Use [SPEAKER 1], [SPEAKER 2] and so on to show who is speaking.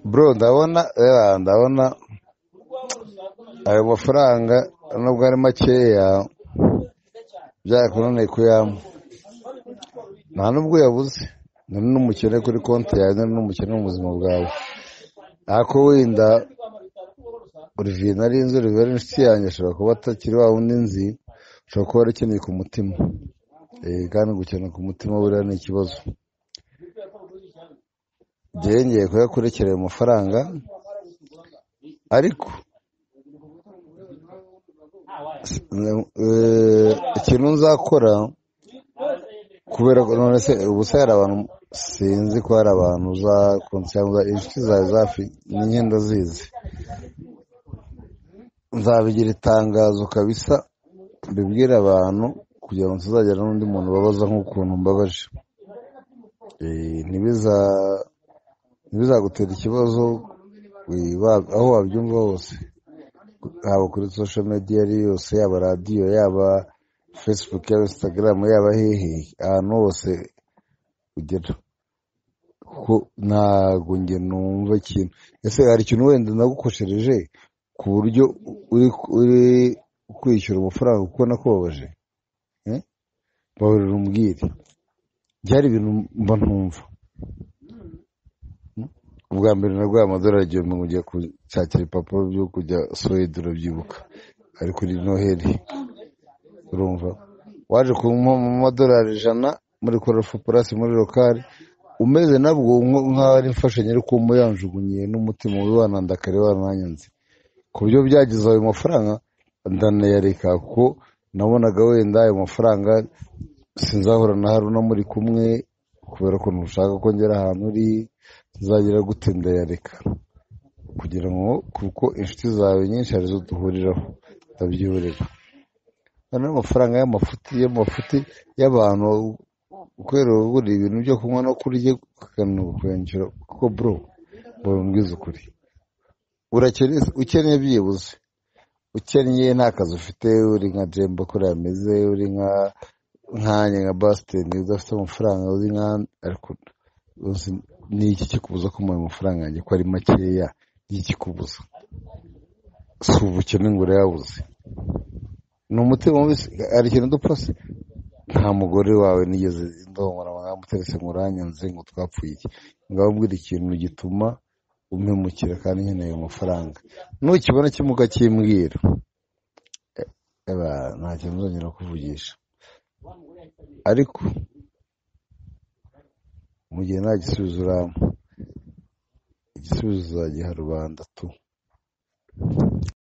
[SPEAKER 1] bro ndabona eh, ndabona ayo mafaranga nubwo ari makeya byakunaniye kuyampa nta nubwo yabuze nari n'umukene kuri konti yawe nari n'umukene mu buzima bwawe ariko wenda Olivier nari inzu Olivier ari inshuti yanjye ashobora kuba atakiri wa wundi nzi ashobora kuba ari ukeneye ku mutima Eh, kandi gukena ku mutima buriya ni ikibazo byengeye kuyakurekera ayo mafaranga ariko eh, ikintu nzakora kubera ko none se ubu se hari abantu sinzi ko hari abantu za konsiyanza inshuti zawe zafi ninye ndazizi nzabigira itangazo kabisa mbibwire abantu kugira ngo tuzagera n'undi muntu ubabaza nk'ukuntu mbabaje Eh, ntibiza ntibizagutera ikibazo eh, wa- aho wabyumva hose haba kuri social media iyo ari yo yose yaba radiyo yaba facebook yaba instagram yaba hehe ahantu hose ugera kuko ntabwo njye numva ikintu ese hari ikintu wenda nagukoshereje ku buryo uri uri kwishyura amafaranga kuko nakubabaje Eh? baburira umbwire byari ibintu mba ntumva ubwa mbere naguhaye amadolari igihumbi ngo ujya gushakira ibipapuro byo kujya suwede urabyibuka ari kuri noheli urumva waje kumpa mu madolari ijana muri korafu purasi muri rokari umeze nabwo nko- nk'aho ari imfashanyo ariko umuyanjugunyiye n'umutima we wanandakare wananyanze ku buryo byagize ayo mafaranga ndanayareka kuko nabonaga wenda ayo mafaranga sinzahura na haruna muri kumwe kubera ko ntushaka ko ngera ahantu uri nzagira gute ndayareka kugira ngo kuko inshuti zawe nyinshi arizo duhuriraho ndabyihorera noneho amafaranga y'amafuti y'amafuti y'abantu kubera ugura ibintu byo kunywa no kurya ukanakwenjura kuko bro mbwiza ukuri urakene ukeneye byibuze ukennye nta kazi ufite uri nka jembo kuri ameze uri nka nkanya nka basiteni udafite amafaranga uri nka ariko uzi ni iki kikubuza ko ayo mafaranga yanjye ko ari makeya ni iki kikubuza si ubukene ngo urayabuze ni umutima wese hari ikintu udupfase nta mugore wawe nigeze ndohora mwamutse ngo uranyanze ngo twapfuye iki ngaho mbwira ikintu gituma umpemukira kandi nkeneye amafaranga nukibona kimwe ukakimbwira Eba, nta kintu nzongera kuvugisha ariko mu gihe nta gisubizo urampa igisubizo uzagiha rubanda tu